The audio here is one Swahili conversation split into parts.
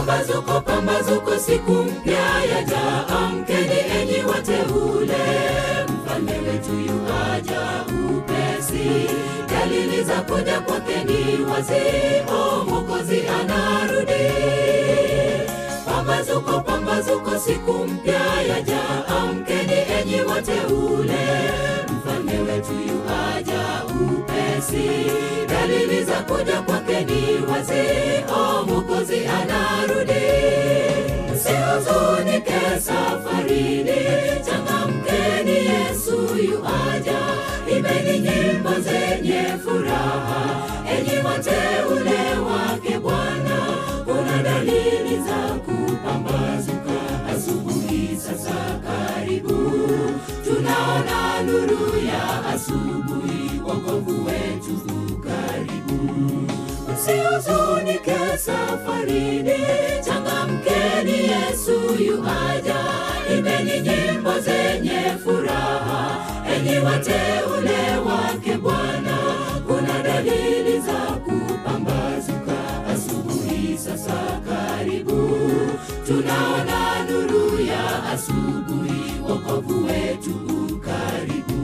Pambazuko, pambazuko, siku mpya yaja. Amkeni enyi wateule, mfalme wetu yuaja upesi. Dalili za kuja kwake ni wazi, o Mwokozi anarudi. Pambazuko, pambazuko, siku mpya yaja. Amkeni enyi wateule, mfalme wetu yuaja upesi. Dalili za kuja kwake ni wazi, o Mwokozi anarudi. Msihuzunike safarini, changamkeni, Yesu yuaja. Imbeni nyimbo zenye furaha, enyi wateule wake Bwana. Kuna dalili za kupambazuka, asubuhi sasa karibu. Tunaona nuru ya asubuhi, wokovu wetu karibu. Msihuzunike safarini, changamkeni, Yesu yuaja. Imbeni nyimbo zenye furaha, enyi wateule wake Bwana. Kuna dalili za kupambazuka, asubuhi sasa karibu. Tunaona nuru ya asubuhi, wokovu wetu karibu.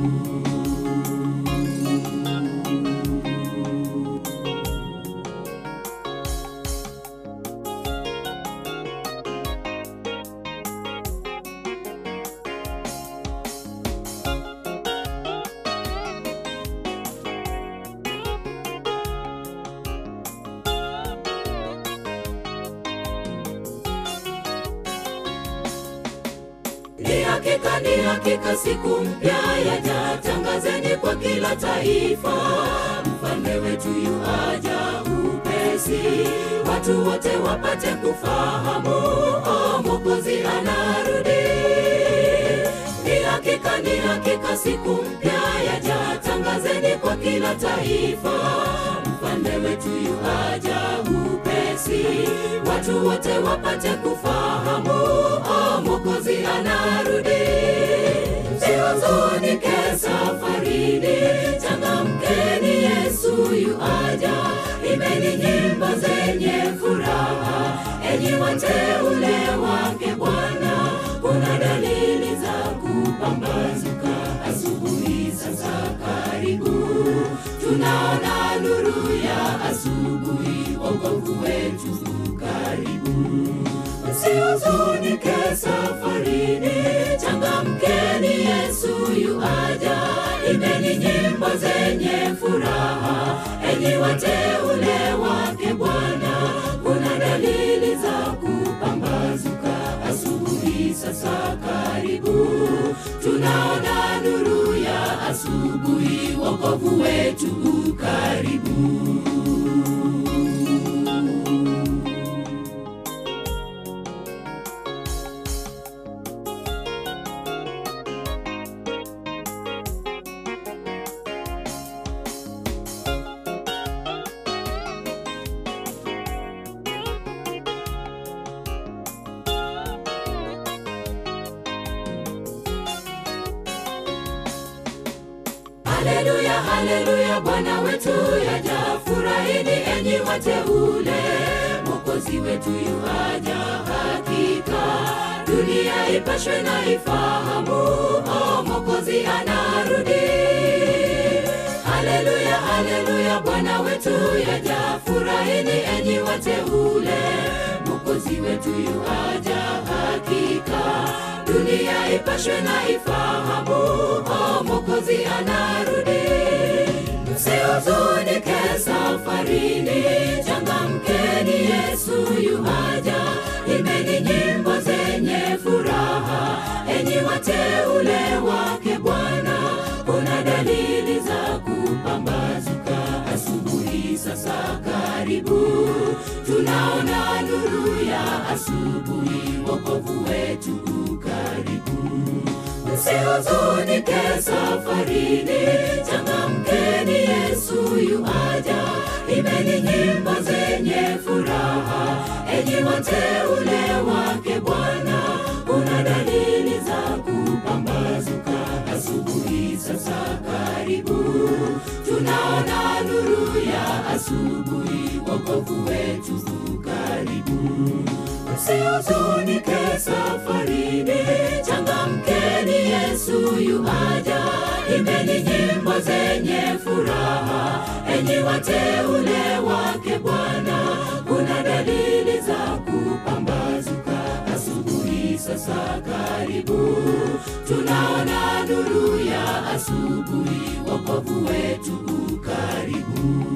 Ni hakika, ni hakika, siku mpya yaja. Tangazeni kwa kila taifa, mfalme wetu yuaja upesi. Watu wote wapate kufahamu, o Mwokozi anarudi. Ni hakika, ni hakika, siku mpya yaja. Tangazeni kwa kila taifa, mfalme wetu yuaja upesi. Watu wote wapate kufahamu, o Mwokozi anarudi. Msihuzunike safarini, changamkeni, Yesu yuaja. Imbeni nyimbo zenye furaha, enyi wateule wake Bwana. Kuna dalili za kupambazuka, asubuhi sasa karibu. Tunaona nuru ya asubuhi, wokovu wetu karibu. Msihuzunike safarini, changamkeni, Yesu yuaja. Imbeni nyimbo zenye furaha, enyi wateule wake Bwana. Kuna dalili za kupambazuka, asubuhi sasa karibu. Tunaona nuru ya asubuhi, wokovu wetu karibu. Haleluya, haleluya, Bwana wetu yaja. Furahini enyi wateule, Mwokozi wetu yuaja hakika. Dunia ipashwe na ifahamu, o Mwokozi anarudi. Haleluya, haleluya, Bwana wetu yaja. Furahini enyi wateule, Mwokozi wetu yuaja hakika. Dunia ipashwe na ifahamu, o Mwokozi anarudi. Msihuzunike safarini, changamkeni, Yesu yuaja. Imbeni nyimbo zenye furaha, enyi wateule wake Bwana. Kuna dalili za kupambazuka, asubuhi sasa karibu. Tunaona nuru ya asubuhi, wokovu wetu karibu. Msihuzunike safarini, changamkeni, Yesu yuaja. Imbeni nyimbo zenye furaha, enyi wateule wake Bwana. Kuna dalili za kupambazuka, asubuhi sasa karibu. Tunaona nuru ya asubuhi, wokovu wetu karibu. msihuzunike safarini, changamkeni, Yesu yuaja. Imbeni nyimbo zenye furaha, enyi wateule wake Bwana. Kuna dalili za kupambazuka, asubuhi sasa karibu. Tunaona nuru ya asubuhi, wokovu wetu ukaribu.